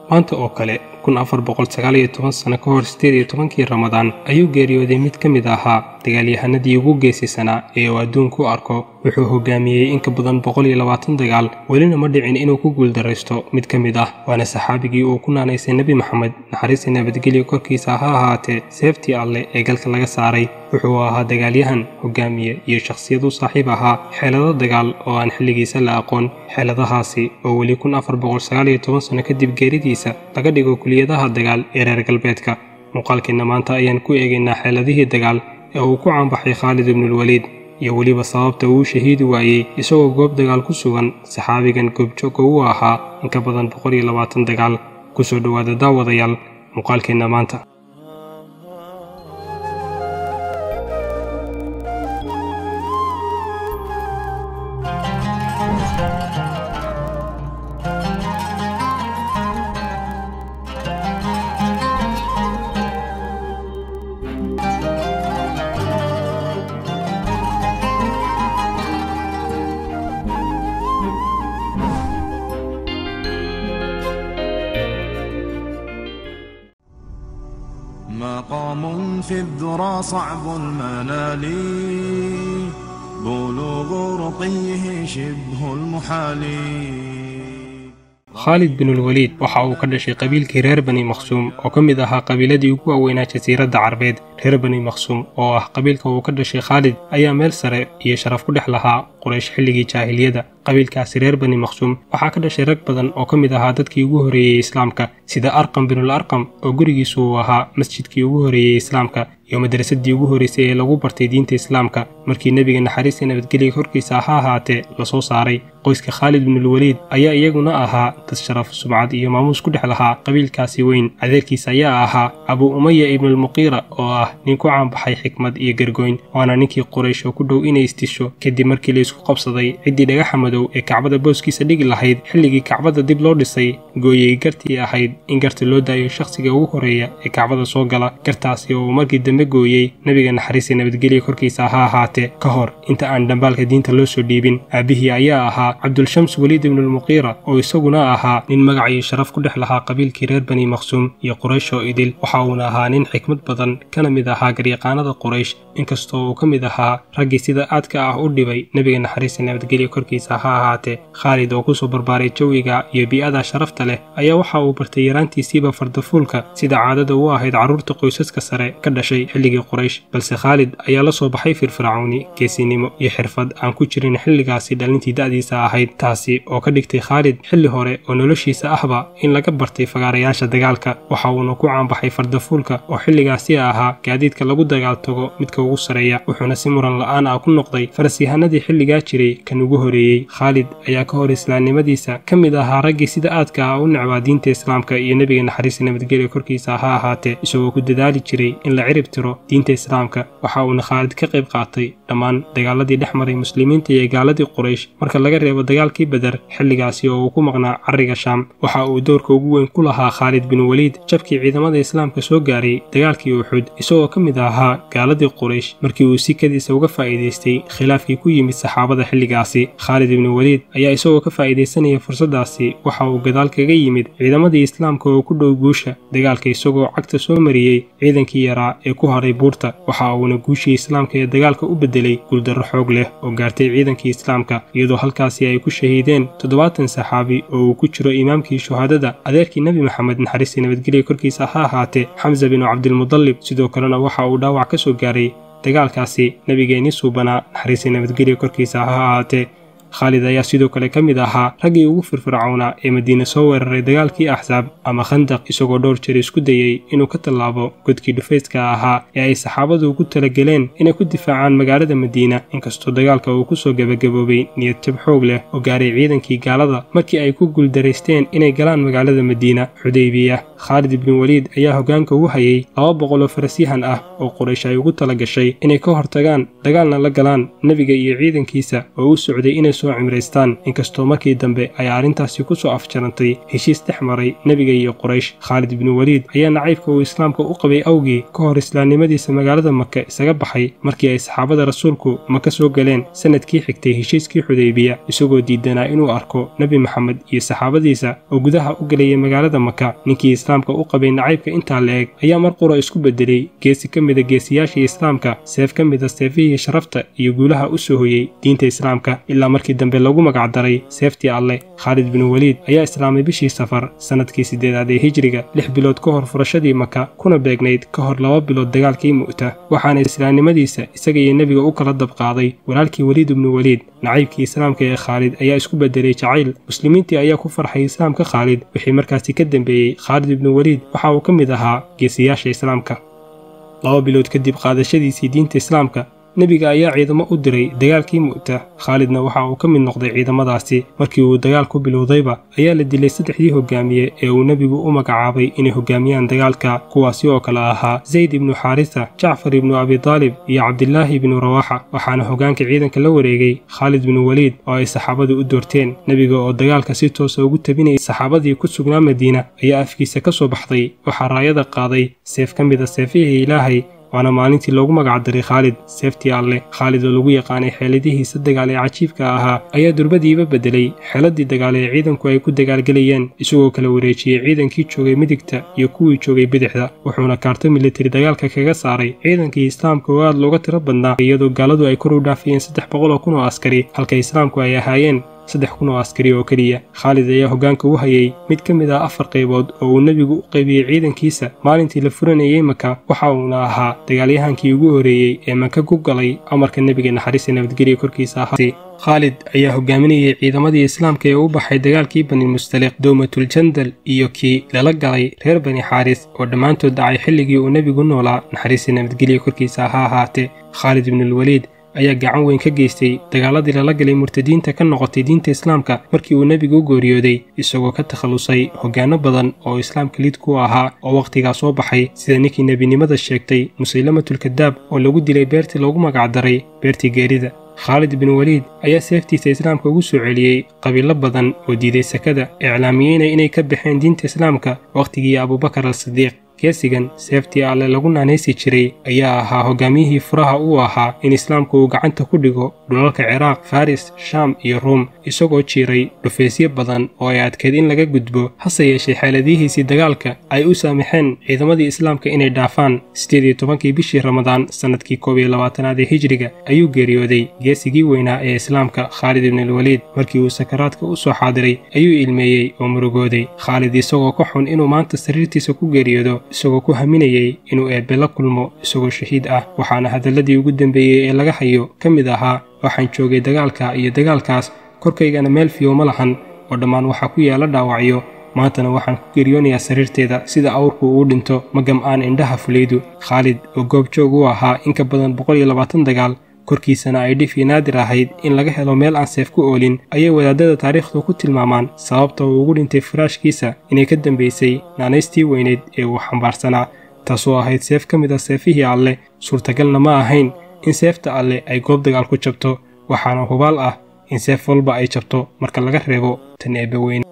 maanta oo kale kun afar boqol sagaal iyo toban sano ka hor sideed iyo tobankii ramadaan ayuu geeriyooday mid ka mid ahaa dagaalyahanadii ugu geesisanaa ee uu adduunku arko wuxuu hogaamiyey in ka badan boqol iyo labaatan dagaal welina ma dhicin inuu ku guuldaraysto mid ka mid ah waana saxaabigii uu ku naanaysay nebi maxamed naxariista nabadgelyo korkiisa ha ahaatee seeftii alleh ee galka laga saaray wuxuu ahaa dagaalyahan hogaamiye iyo shakhsiyad u saaxiib ahaa xeelado dagaal oo aan xilligiisa la aqoon xeeladahaasi oo weli kun afar boqol sagaal iyo toban sano kadib geeridiisa laga dhigo kuliyadaha dagaal ee reer galbeedka muuqaalkeenna maanta ayaan ku eegaynaa xeeladihii dagaal ee uu ku caanbaxay khaalid ibnulwaliid iyo weliba sababta uu shahiidi waayey isagoo goob dagaal ku sugan saxaabigan goobjooga uu ahaa in ka badan boqol iyo labaatan dagaal kusoo dhowaada daawadayaal muuqaalkeenna maanta مقام في الذرى صعب المنال بلوغ رقيه شبه المحال khaalid binulwaliid waxa uu ka dhashay qabiilkii reer bani maqsuum oo ka mid ahaa qabiiladii ugu waaweynaa jasiiradda carbeed reer bani maqsuum oo ah qabiilka uu ka dhashay khaalid ayaa meel sare iyo sharaf ku dhex lahaa quraysh xilligii jaahiliyada qabiilkaasi reer bani maqsuum waxaa ka dhashay rag badan oo ka mid ahaa dadkii ugu horreeyey islaamka sida arqam binul arqam oo gurigiisu uu ahaa masjidkii ugu horreeyey islaamka iyo madrasadii ugu horraysay ee lagu bartay diinta islaamka markii nebiga naxariista nabadgelya korkiisa ha ahaatee lasoo saaray qoyska khaalid binulwaliid ayaa iyaguna ahaa dad sharaf subcad iyo maamuus ku dhex lahaa qabiilkaasi weyn adeerkiisa ayaa ahaa abuu umaya ibnulmuqiira oo ah nin ku caanbaxay xikmad iyo gargoyn waana ninkii quraysh oo ku dhow inay istisho kadib markii la isku qabsaday ciddii dhagaxa madow ee kacbada booskiisa dhigi lahayd xilligii kacbada dib loo dhisay gooyey gartii ahayd in garta loo daayo shakhsiga ugu horreeya ee kacbada soo gala gartaasi oo uu markii dambe gooyey nebiga naxariista nabadgelya korkiisa ha ahaatee ka hor inta aan dhambaalka diinta loo soo dhiibin aabbihii ayaa ahaa cabdulshams weliid ibnulmuqiira oo isaguna ahaa nin magac iyo sharaf ku dhex lahaa qabiilkii reer bani maqsuum iyo quraysh oo idil waxa uuna ahaa nin xikmad badan kana mid ahaa garyaqaanada quraysh inkastoo uu ka mid ahaa raggii sida aadka ah u dhibay nebiga naxariista nabadgelya korkiisa ha ahaatee khaalid oo kusoo barbaaray jawiga iyo bii'ada sharafta leh ayaa waxa uu bartay yaraantiisiiba fardafuulka sida caadada u ahayd carruurta qoysaska sare ka dhashay xilligii quraysh balse khaalid ayaa la soo baxay firfircooni geesinimo iyo xirfad aan ku jirin xilligaasi dhalintii da'diisa ahayd taasi oo ka dhigtay khaalid xilli hore oo noloshiisa ahba in laga bartay fagaarayaasha dagaalka waxa uuna ku caanbaxay fardafuulka oo xilligaasi ahaa gaadiidka lagu dagaal tago midka ugu sareeya wuxuuna si muran la'aan ah ku noqday farasyahanadii xilligaa jiray kan ugu horeeyey khaalid ayaa ka hor islaamnimadiisa ka mid ahaa raggii sida aadka ah u necbaa diinta islaamka iyo nebiga naxariista nabadgelya korkiisa ha ahaatee isagoo ku dadaali jiray in la cirib tiro diinta islaamka waxa uuna khaalid ka qayb qaatay dhammaan dagaaladii dhex maray muslimiinta iyo gaaladii quraysh marka laga reebo dagaalkii beder xilligaasi oo uu ku maqnaa carriga shaam waxa uu doorka ugu weyn ku lahaa khaalid bin waliid jabkii ciidamada islaamka soo gaaray dagaalkii uxud isagoo ka mid ahaa gaaladii quraysh markii uu sikadiisa uga faa'iidaystay khilaafkii ku yimid saxaabada xilligaasi khaalid ibnu waliid ayaa isagoo ka faa'iidaysanaya fursaddaasi waxa uu gadaal kaga yimid ciidamadii islaamka oo ku dhow guusha dagaalka isagoo cagta soo mariyey ciidankii yaraa ee ku haray buurta waxa uuna guushii islaamka ee dagaalka u beddelay guuldarro xoog leh oo gaartay ciidankii islaamka iyadoo halkaasi ay ku shahiideen toddobaatan saxaabi oo uu ku jiro imaamkii shuhaadada adeerkii nebi maxamed naxariistii nabadgelya korkiisa ha ahaatee xamsa binu cabdilmudallib sidoo kalena waxa uu dhaawac ka soo gaaray dagaalkaasi nebigeenii suubanaa naxariistii nabadgelya korkiisa ha ahaatee khaalid ayaa sidoo kale ka mid ahaa raggii ugu firfircoonaa ee madiine soo weeraray dagaalkii axsaab ama khandaq isagoo dhowr jeer isku dayey inuu ka tallaabo godkii dhufayska ahaa ee ay saxaabadu ugu talageleen inay ku difaacaan magaalada madiina inkastoo dagaalka uu kusoo gebagaboobay niyad jab xoog leh oo gaaray ciidankii gaalada markii ay ku guuldaraysteen inay galaan magaalada madiina xudaybiya khaalid ibnu waliid ayaa hoggaanka ugu hayay laba boqol oo farasyahan ah oo quraysh ay ugu tala gashay inay ka hortagaan dagaalna la galaan nebiga iyo ciidankiisa oo u socday inay soo cimraystaan inkastoo markii dambe ay arrintaasi ku soo afjarantay heshiis dhex maray nebiga iyo quraysh khaalid ibnu weliid ayaa nacaybka uu islaamka u qabay awgii ka hor islaamnimadiisa magaalada maka isaga baxay markii ay saxaabada rasuulku maka soo galeen sanadkii xigtay heshiiskii xudaybiya isagoo diidanaa inuu arko nebi maxamed iyo saxaabadiisa oo gudaha u gelayay magaalada maka ninkii islaamka u qabay nacaybka intaa la eg ayaa mar qura isku beddelay geesi ka mida geesiyaashii islaamka seef ka mida seefihii sharafta iyo guulaha u soo hoyey diinta islaamka ilaa markii dambe lagu magacdaray seeftii alleh khaalid binu weliid ayaa islaamay bishii safar sannadkii siddeedaad ee hijriga lix bilood ka hor furashadii maka kuna beegnayd ka hor laba bilood dagaalkii mu'ta waxaana islaamnimadiisa isaga iyo nebiga u kala dabqaaday walaalkii weliid ibnu weliid nacaybkii islaamka ee khaalid ayaa isku beddelay jacayl muslimiintii ayaa ku farxay islaamka khaalid wixii markaasi ka dambeeyey khaalid ibnu weliid waxa uu ka mid ahaa geesiyaasha islaamka laba bilood kadib qaadashadiisii diinta islaamka nebiga ayaa ciidamo u diray dagaalkii mu'ta khaalidna waxa uu ka mid noqday ciidamadaasi markii uu dagaal ku bilowdayba ayaa la dilay saddexdii hogaamiye ee uu nebigu u magacaabay inay hogaamiyaan dagaalka kuwaasi oo kale ahaa zayd ibnu xaarisa jacfar ibnu abidaalib iyo cabdilaahi ibnu rawaaxa waxaana hogaanka ciidanka la wareegay khaalid binu weliid oo ay saxaabadu u doorteen nebiga oo dagaalka si toosa ugu tabinayay saxaabadii ku sugnaa madiina ayaa afkiisa ka soo baxday waxaa raayada qaaday seef ka mida seefihii ilaahay waana maalintii loogu magacdaray khaalid seeftii alleh khaalid oo lagu yaqaanay xeeladihiisa dagaal ee cajiibka ahaa ayaa durbadiiba beddelay xeeladii dagaal ee ciidanku ay ku dagaalgelayeen isagoo kala wareejiyey ciidankii joogay midigta iyo kuwii joogay bidixda wuxuuna kaarto militari dagaalka kaga saaray ciidankii islaamka oo aad looga tiro badnaa iyadoo gaaladu ay kor u dhaafayeen saddex boqol oo kun oo askari halka islaamku ay ahaayeen saddex kun oo askari oo keliya khaalid ayaa hoggaanka u hayay mid ka mid ah afar qaybood oo uu nebigu u qaybiyey ciidankiisa maalintii la furanayey maka waxa uuna ahaa dagaalyahankii ugu horreeyey ee maka ku galay amarka nebiga naxariista nabadgelya korkiisa ahaatay khaalid ayaa hogaaminayay ciidamadii islaamka ee u baxay dagaalkii bani mustaliq dowmatuljandal iyo kii lala galay reer bani xaaris oo dhammaantood dhacay xilligii uu nebigu noolaa naxariista nabadgelya korkiisa ha ahaatee khaalid ibnuulweliid ayaa gacan weyn ka geystay dagaaladii lala galay murtadiinta ka noqotay diinta islaamka markii uu nebigu u geeriyooday isagoo ka takhallusay hoggaanno badan oo islaamka lid ku ahaa oo wakhtigaa soo baxay sida ninkii nebinimada sheegtay musaylamatulkadaab oo lagu dilay beertii loogu magacdaray beertii geerida khaalid bin weliid ayaa seeftiisa islaamka ugu soo celiyey qabiilo badan oo diiday sakada iclaamiyeyna inay ka baxeen diinta islaamka wakhtigii abubakar al sidiiq geesigan seeftii alle lagu naanaysi jiray ayaa ahaa hogaamiyihii furaha uu ahaa in islaamku uu gacanta ku dhigo dhulalka ciraaq faris shaam iyo ruum isagoo jiiray dhufeysyo badan oo ay adkeed in laga gudbo hase yeeshee xeeladihiisii dagaalka ay u saamaxeen ciidamadii islaamka inay dhaafaan siddeed iyo tobankii bishii ramadaan sannadkii koob iyo labaatanaad ee hijriga ayuu geeriyooday geesigii weynaa ee islaamka khaalid ibnulweliid markii uu sakaraadka u soo xaadiray ayuu ilmeeyey oo murugooday khaalid isagoo ka xun inuu maanta sariirtiisa ku geeriyoodo isagoo ku haminayey inuu eebbe la kulmo isagoo shahiid ah waxaana hadalladii ugu dambeeyey ee laga hayo ka mid ahaa waxaan joogay dagaalka iyo dagaalkaas korkaygana meel fiyo ma lahan oo dhammaan waxaa ku yaala dhaawacyo maantana waxaan ku geeriyoonayaa sariirteeda sida awrku uu dhinto magam aan indhaha fulaydu khaalid oo goobjoog u ahaa in ka badan boqol iyo labaatan dagaal korkiisana ay dhif iyo naadir ahayd in laga helo meel aan seef ku oolin ayay wadaadada taariikhdu ku tilmaamaan sababta uu ugu dhintay faraashkiisa inay ka dambaysay naanaystii weyneyd ee uu xambaarsanaa taasoo ahayd seef ka mid a seefihii alleh suurtagalna ma ahayn in seefta alleh ay goob dagaal ku jabto waxaana hubaal ah in seef walba ay jabto marka laga reebo tan eebbe weyne